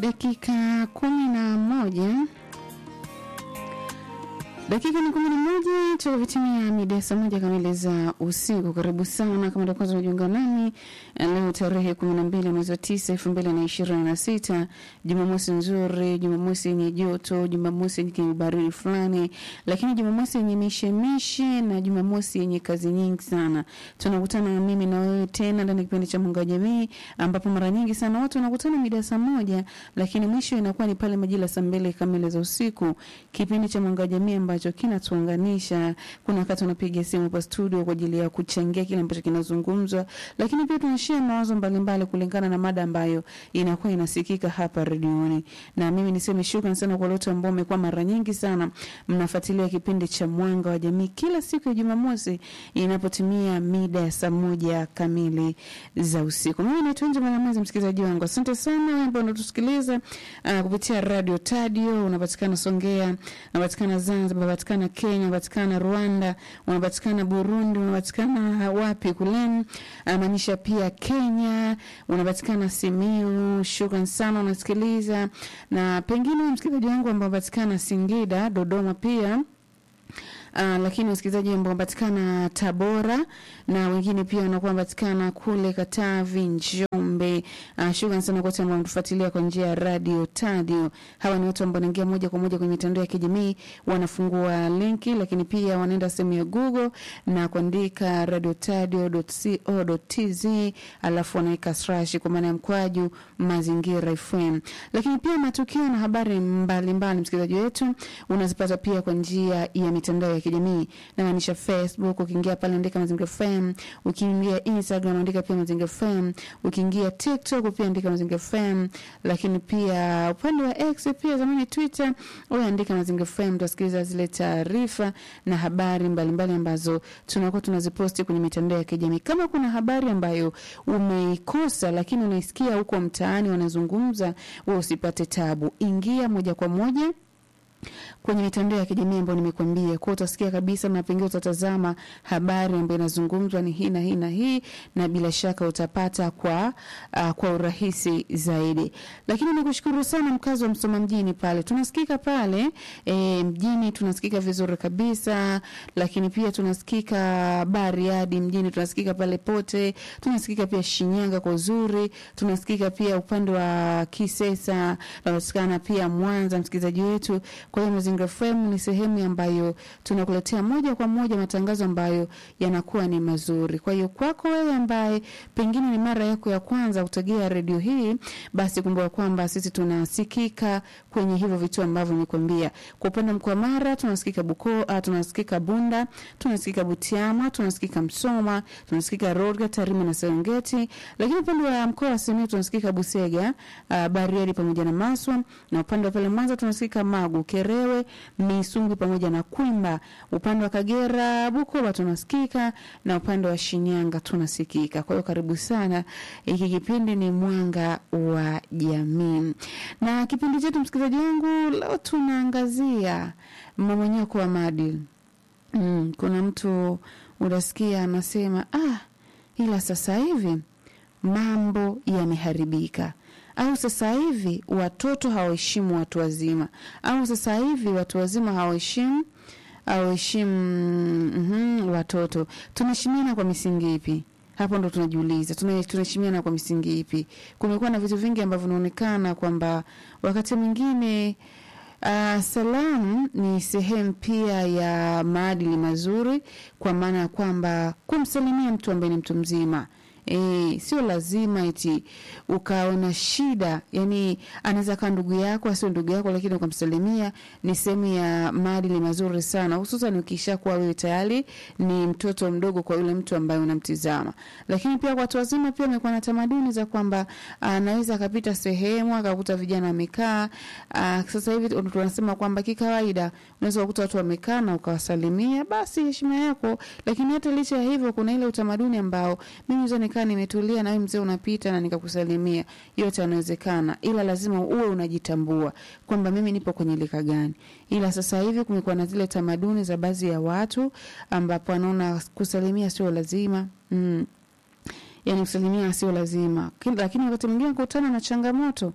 dakika kumi na moja dakika ni kumi na moja tukavitimia mida ya saa moja kamili za usiku. Karibu sana kama ndio kwanza unajiunga nami leo tarehe kumi na mbili mwezi wa tisa elfu mbili na ishirini na sita Jumamosi nzuri, Jumamosi yenye joto, Jumamosi yenye kibaridi fulani, lakini Jumamosi yenye mishemishe na Jumamosi yenye kazi nyingi sana. Tunakutana mimi na wewe tena ndani ya kipindi cha Mwanga wa Jamii, ambapo mara nyingi sana watu wanakutana mida ya saa moja, lakini mwisho inakuwa ni pale majira saa mbili kamili za usiku, kipindi cha Mwanga wa Jamii ambacho kinatuunganisha. Kuna wakati unapiga simu hapa studio kwa ajili ya kuchangia kile ambacho kinazungumzwa, lakini pia tunashare mawazo mbalimbali kulingana na mada ambayo inakuwa inasikika hapa redioni. Na mimi niseme shukrani sana kwa wote ambao mmekuwa mara nyingi sana mnafuatilia kipindi cha Mwanga wa Jamii kila siku ya Jumamosi inapotimia mida ya saa moja kamili za usiku. Mimi naitwa Nje Mwanamwezi, msikilizaji wangu, asante sana wewe ambao unatusikiliza uh, kupitia radio Tadio, unapatikana Songea, unapatikana Zanzibar, unapatikana Kenya, unapatikana Rwanda, unapatikana Burundi, unapatikana wapi kule, maanisha pia Kenya, unapatikana Simiu. Shukran sana unasikiliza, na pengine msikilizaji wangu ambao unapatikana Singida, Dodoma pia Uh, lakini wasikilizaji ambao wanapatikana Tabora na wengine pia wanakuwa wanapatikana kule Katavi, Njombe. Uh, shukrani sana kwa wote ambao wanatufuatilia kwa njia ya radio Tadio. Hawa ni watu ambao wanaingia moja kwa moja kwenye mitandao ya kijamii, wanafungua linki, lakini pia wanaenda sehemu ya Google na kuandika radiotadio.co.tz, alafu wanaweka slash kwa maana ya mkwaju mazingira FM. Lakini pia matukio na habari mbalimbali, msikilizaji wetu, unazipata pia kwa njia ya mitandao ya kijamii namaanisha Facebook. Ukiingia pale andika Mazingira FM, ukiingia Instagram andika pia Mazingira FM, ukiingia TikTok pia andika Mazingira FM, lakini pia upande wa X pia zamani Twitter, wewe andika Mazingira FM, utasikiliza zile taarifa na habari mbalimbali mbali ambazo tunakuwa tunaziposti kwenye mitandao ya kijamii. Kama kuna habari ambayo umeikosa lakini unaisikia huko mtaani wanazungumza, wewe usipate tabu, ingia moja kwa moja kwenye mitandao ya kijamii ambayo nimekuambia, kwa utasikia kabisa na pengine utatazama habari ambayo inazungumzwa ni hii na hii na hii, na bila shaka utapata kwa uh, kwa urahisi zaidi. Lakini nikushukuru sana mkazi wa Msoma mjini pale, tunasikika pale e, mjini tunasikika vizuri kabisa, lakini pia tunasikika Bariadi mjini, tunasikika pale pote, tunasikika pia Shinyanga kwa uzuri, tunasikika pia upande wa Kisesa, tunasikana pia Mwanza, msikilizaji wetu. Kwa hiyo Mazingira FM ni sehemu ambayo tunakuletea moja kwa moja matangazo ambayo yanakuwa ni mazuri. Kwa hiyo kwako wewe ambaye pengine ni mara yako ya kwanza kutegea redio hii, basi kumbuka kwamba sisi tunasikika kwenye hivyo vitu ambavyo nikwambia. Kwa upande mkoa Mara tunasikika Bukoba, tunasikika Bunda, tunasikika Butiama, tunasikika Msoma, tunasikika Rorga, Tarime na Serengeti. Lakini upande wa mkoa wa Simiyu tunasikika Busega, uh, Bariadi pamoja na Maswa, na upande wa pale Mwanza tunasikika Magu, Kerewe, Misungwi pamoja na Kwimba. Upande wa Kagera, Bukoba tunasikika na upande wa Shinyanga tunasikika. Kwa hiyo karibu sana. Hiki kipindi ni Mwanga wa Jamii. Na kipindi chetu msikilizaji wangu leo tunaangazia mmomonyoko wa maadili. Mm, kuna mtu unasikia anasema ah, ila sasa hivi mambo yameharibika au sasa hivi watoto hawaheshimu watu wazima, au sasa hivi watu wazima hawaheshimu hawaheshimu mm, watoto. Tunaheshimiana kwa misingi ipi? Hapo ndo tunajiuliza, tunaheshimiana kwa misingi ipi? Kumekuwa na vitu vingi ambavyo vinaonekana kwamba wakati mwingine Uh, salamu ni sehemu pia ya maadili mazuri, kwa maana ya kwamba kumsalimia mtu ambaye ni mtu mzima E, sio lazima eti ukaona shida, yani anaweza kaa ndugu yako asio ndugu yako, lakini ukamsalimia. Ni sehemu ya maadili mazuri sana, hususan ukisha kuwa wewe tayari ni mtoto mdogo kwa yule mtu ambaye unamtizama. Lakini pia kwa watu wazima pia wamekuwa na tamaduni za kwamba anaweza akapita sehemu akakuta vijana wamekaa. Sasa hivi tunasema kwamba kikawaida unaweza kukuta watu wamekaa na ukawasalimia, basi heshima yako. Lakini hata licha ya hivyo, kuna ile utamaduni ambao mimi nikaa nimetulia na wewe mzee unapita na nikakusalimia, yote yanawezekana, ila lazima uwe unajitambua kwamba mimi nipo kwenye lika gani. Ila sasa hivi kumekuwa na zile tamaduni za baadhi ya watu ambapo wanaona kusalimia sio lazima mm. Yani kusalimia sio lazima, lakini wakati mwingine kukutana na changamoto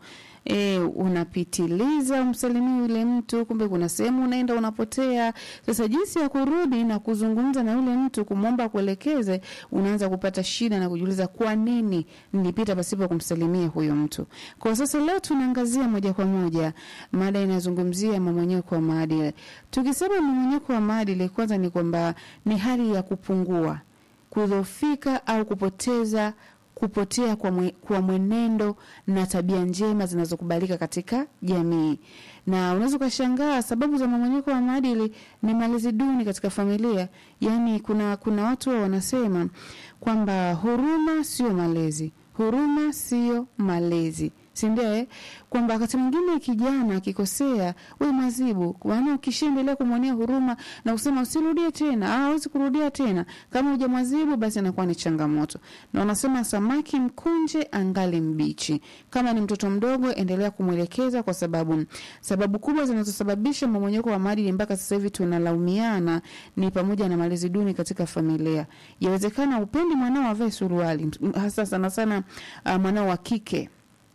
e, unapitiliza umsalimii yule mtu, kumbe kuna sehemu unaenda unapotea. Sasa jinsi ya kurudi na kuzungumza na yule mtu, kumwomba kuelekeze, unaanza kupata shida na kujiuliza kwa nini nilipita pasipo kumsalimia huyo mtu. Kwa sasa leo tunaangazia moja kwa moja mada inazungumzia mmomonyoko wa maadili. Tukisema mmomonyoko wa maadili, kwanza ni kwamba ni hali ya kupungua, kudhoofika au kupoteza kupotea kwa, mwe, kwa mwenendo na tabia njema zinazokubalika katika jamii. Na unaweza ukashangaa sababu za mmomonyoko wa maadili ni malezi duni katika familia. Yaani kuna kuna watu wa wanasema kwamba huruma sio malezi, huruma sio malezi si ndio eh? Kwamba wakati mwingine kijana akikosea, we mwazibu, maana ukishaendelea kumwonea huruma na kusema usirudie tena, ah, hawezi kurudia tena, kama hujamwazibu basi inakuwa ni changamoto. Na wanasema samaki mkunje angali mbichi. Kama ni mtoto mdogo, endelea kumwelekeza, kwa sababu sababu kubwa zinazosababisha mmomonyoko wa maadili mpaka sasa hivi tunalaumiana ni pamoja na malezi duni katika familia. Yawezekana upendi mwanao avae suruali, hasa sana sana uh, mwanao wa kike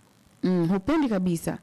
mm, hupendi kabisa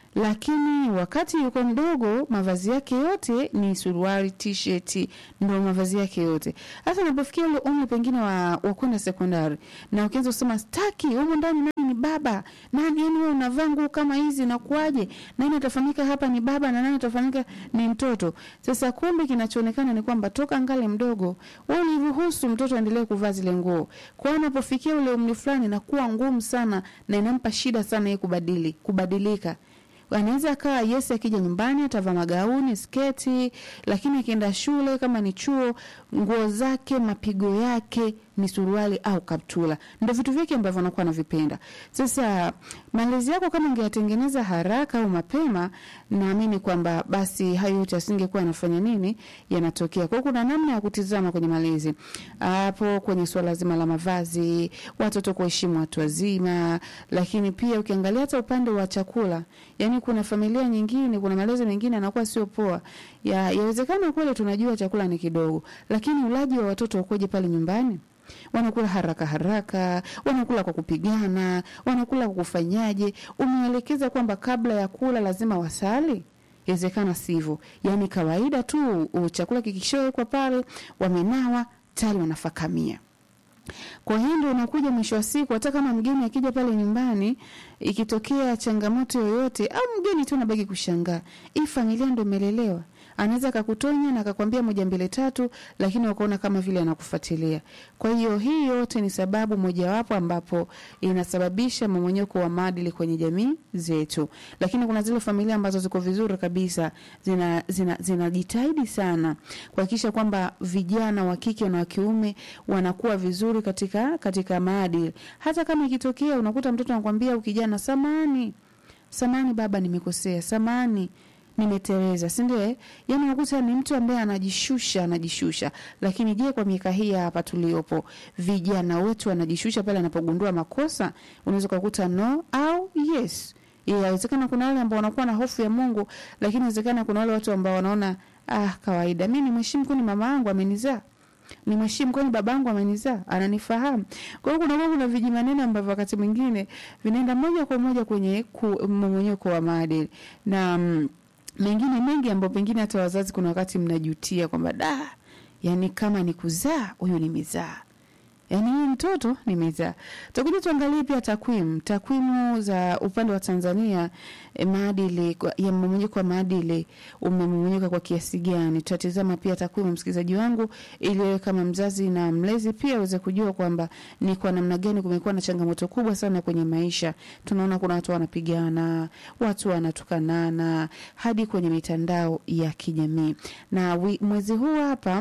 lakini wakati yuko mdogo mavazi yake yote ni suruali t-shirt ndo mavazi yake yote hasa unapofikia ule umri pengine wa, wa kwenda sekondari na ukianza kusema staki humo ndani nani ni baba nani yani wewe unavaa nguo kama hizi nakuaje nani atafanyika hapa ni baba na nani atafanyika ni mtoto sasa kumbe kinachoonekana ni kwamba toka ngale mdogo wewe uliruhusu mtoto aendelee kuvaa zile nguo kwa anapofikia ule umri fulani inakuwa ngumu sana na inampa shida sana yeye kubadili kubadilika anaweza akawa yes akija nyumbani atavaa magauni sketi lakini akienda shule kama ni chuo nguo zake mapigo yake ni suruali au kaptula ndo vitu vyake ambavyo anakuwa anavipenda sasa malezi yako kama ungeyatengeneza haraka au mapema naamini kwamba basi hayo yote asingekuwa anafanya nini yanatokea kwao kuna namna ya kutizama kwenye malezi hapo kwenye suala zima la mavazi watoto kuheshimu watu wazima lakini pia ukiangalia hata upande wa chakula yani kuna familia nyingine kuna malezi mengine anakuwa sio poa ya yawezekana kweli tunajua chakula ni kidogo lakini ulaji wa watoto ukoje pale nyumbani wanakula haraka haraka, wanakula kwa kupigana, wanakula kwa kufanyaje? Umeelekeza kwamba kabla ya kula lazima wasali? Inawezekana sivyo, yaani kawaida tu chakula kikishowekwa pale, wamenawa tayari wanafakamia. Kwa hiyo ndio unakuja mwisho wa siku, hata kama mgeni akija pale nyumbani, ikitokea changamoto yoyote, au mgeni tu anabaki kushangaa, hii familia ndio imelelewa anaweza akakutonya na akakwambia moja mbili tatu, lakini wakaona kama vile anakufuatilia. Kwa hiyo hii yote ni sababu mojawapo ambapo inasababisha mmomonyoko wa maadili kwenye jamii zetu. Lakini kuna zile familia ambazo ziko vizuri kabisa, zinajitahidi zina, zina sana kuhakikisha kwamba vijana wa kike na wa kiume wanakuwa vizuri katika katika maadili. Hata kama ikitokea unakuta mtoto anakwambia ukijana, samani samani baba, nimekosea, samani nimeteleza, si ndio? Yaani unakuta ni mtu ambaye anajishusha anajishusha. Lakini je, kwa miaka hii hapa tuliopo, vijana wetu wanajishusha pale anapogundua makosa? Unaweza kukuta no au yes. Inawezekana kuna wale ambao wanakuwa na hofu ya Mungu, lakini inawezekana kuna wale watu ambao wanaona ah, kawaida, mimi nimheshimu, kwani mama yangu amenizaa ni mheshimu kwani babangu amenizaa ananifahamu. Kwa hiyo kuna kuna vijimaneno ambavyo wakati mwingine vinaenda moja kwa moja kwenye mmomonyoko wa maadili na mm, mengine mengi ambayo pengine hata wazazi kuna wakati mnajutia kwamba da, yani kama ni kuzaa huyu nimezaa, yani huyu mtoto nimezaa. Tutakuja tuangalie pia takwimu takwimu za upande wa Tanzania eh, maadili ya mmomonyoko wa maadili umemomonyoka kwa kiasi gani. Tutatizama pia takwimu, msikilizaji wangu, ili wewe kama mzazi na mlezi pia uweze kujua kwamba ni kwa namna gani kumekuwa na changamoto kubwa sana kwenye maisha. Tunaona kuna watu wanapigana, watu wanatukanana hadi kwenye mitandao ya kijamii, na wi, mwezi huu hapa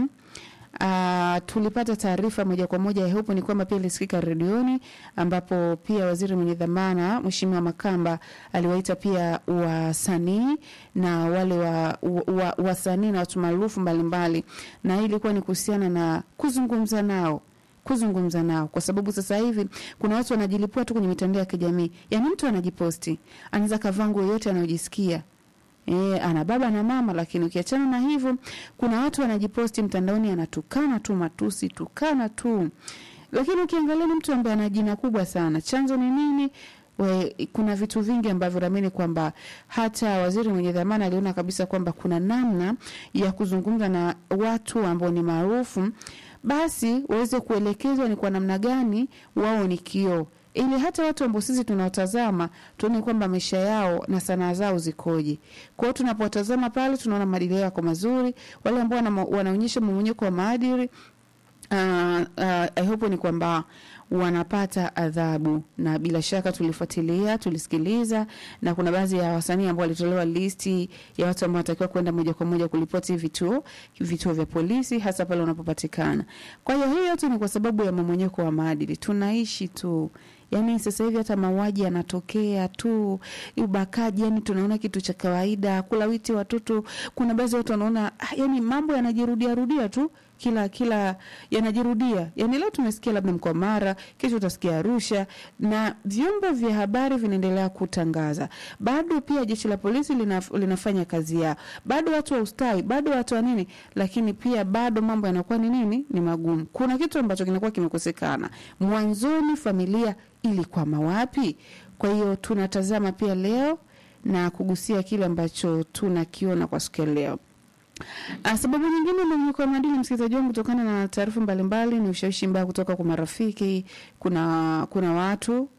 Uh, tulipata taarifa moja kwa moja ya hupo ni kwamba pia ilisikika redioni, ambapo pia waziri mwenye dhamana Mheshimiwa Makamba aliwaita pia wasanii na wale wa, wa, wasanii na watu maarufu mbalimbali, na hii ilikuwa ni kuhusiana na kuzungumza nao kuzungumza nao kwa sababu sasa hivi kuna watu wanajilipua tu kwenye mitandao ya kijamii. Yaani mtu anajiposti, anaweza kavaa nguo yote anayojisikia E, ana baba na mama, lakini ukiachana na hivyo, kuna watu wanajiposti mtandaoni, anatukana tu matusi, tukana tu, lakini ukiangalia ni mtu ambaye ana jina kubwa sana. Chanzo ni nini? we, kuna vitu vingi ambavyo naamini kwamba hata waziri mwenye dhamana aliona kabisa kwamba kuna namna ya kuzungumza na watu ambao ni maarufu, basi waweze kuelekezwa ni kwa namna gani wao ni kioo ili hata watu ambao sisi tunaotazama tuone kwamba maisha yao na sanaa zao zikoje. Kwa hiyo tunapotazama pale tunaona maadili yako mazuri, wale ambao wana, wanaonyesha mmomonyoko wa maadili uh, uh, I hope ni kwamba wanapata adhabu, na bila shaka tulifuatilia, tulisikiliza, na kuna baadhi ya wasanii ambao walitolewa listi ya watu ambao wanatakiwa kwenda moja kwa moja kulipoti vituo vituo vya polisi, hasa pale wanapopatikana. Kwa hiyo hiyo yote ni kwa sababu ya mmomonyoko wa maadili. Tunaishi tu Yaani sasa hivi hata mauaji yanatokea tu, ubakaji, yani tunaona kitu cha kawaida, kulawiti watoto. Kuna baadhi ya watu wanaona ah, yani mambo yanajirudia rudia tu kila kila yanajirudia. Yani leo tumesikia labda mkoa Mara, kesho utasikia Arusha, na vyombo vya habari vinaendelea kutangaza. Bado pia jeshi la polisi linaf, linafanya kazi yao, bado watu wa ustawi, bado watu wa nini, lakini pia bado mambo yanakuwa ni nini, ni magumu. Kuna kitu ambacho kinakuwa kimekosekana mwanzoni, familia ilikwama wapi? Kwa hiyo tunatazama pia leo na kugusia kile ambacho tunakiona kwa siku ya leo. Ah, sababu nyingine mmomonyoko wa maadili, msikilizaji wangu, kutokana na taarifa mbalimbali, ni ushawishi mbaya kutoka kwa marafiki. Kuna kuna watu